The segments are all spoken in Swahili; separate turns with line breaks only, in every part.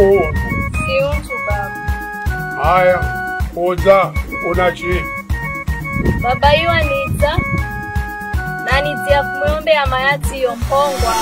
ono
siuntu baba
haya koza unachi
baba iwa nidza nanidzia kumwombe ya mayati iyo mpongwa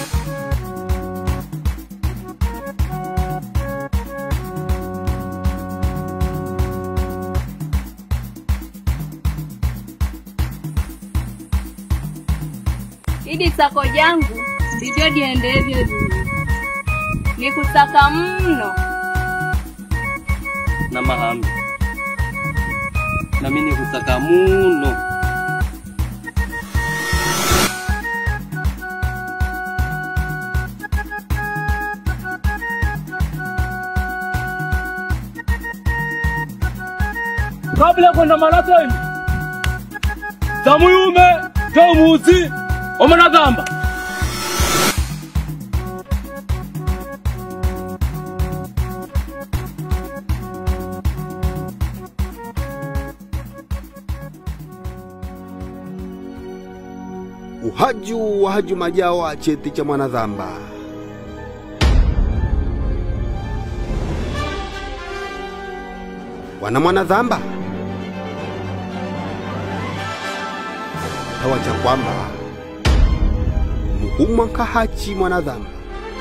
idi tsako jangu ndivyo diendevyo duni nikusaka mno
na mahambi nami nikutaka muno kabla ya kwenda marathoni za muyume za umuzi omanagamba
uhaju wa haju majawa cheti cha mwanadhamba wana mwanadhamba tawacha kwamba muhumwa nkahachi mwanadhamba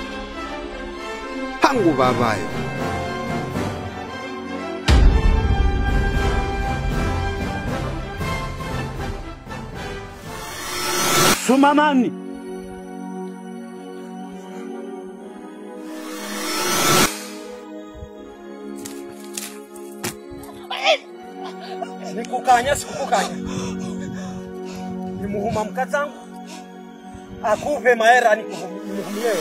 hangu babayo
Sumamani.
Nikukanya sikukukanya. Nimuhuma mkazangu akuve mahera nikuhumie.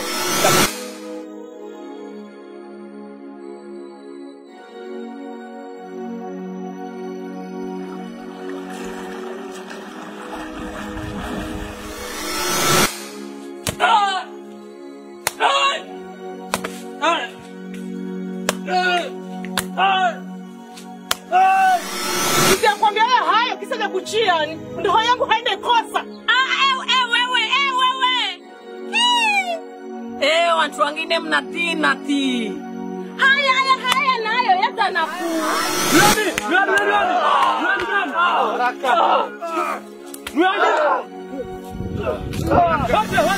Nitakwambia wewe hayo kisa cha kuchia ni ndoa yangu haende kosa.
Eh, watu wengine mnatii natii.
haya haya haya nayo yata nafuu
Haraka.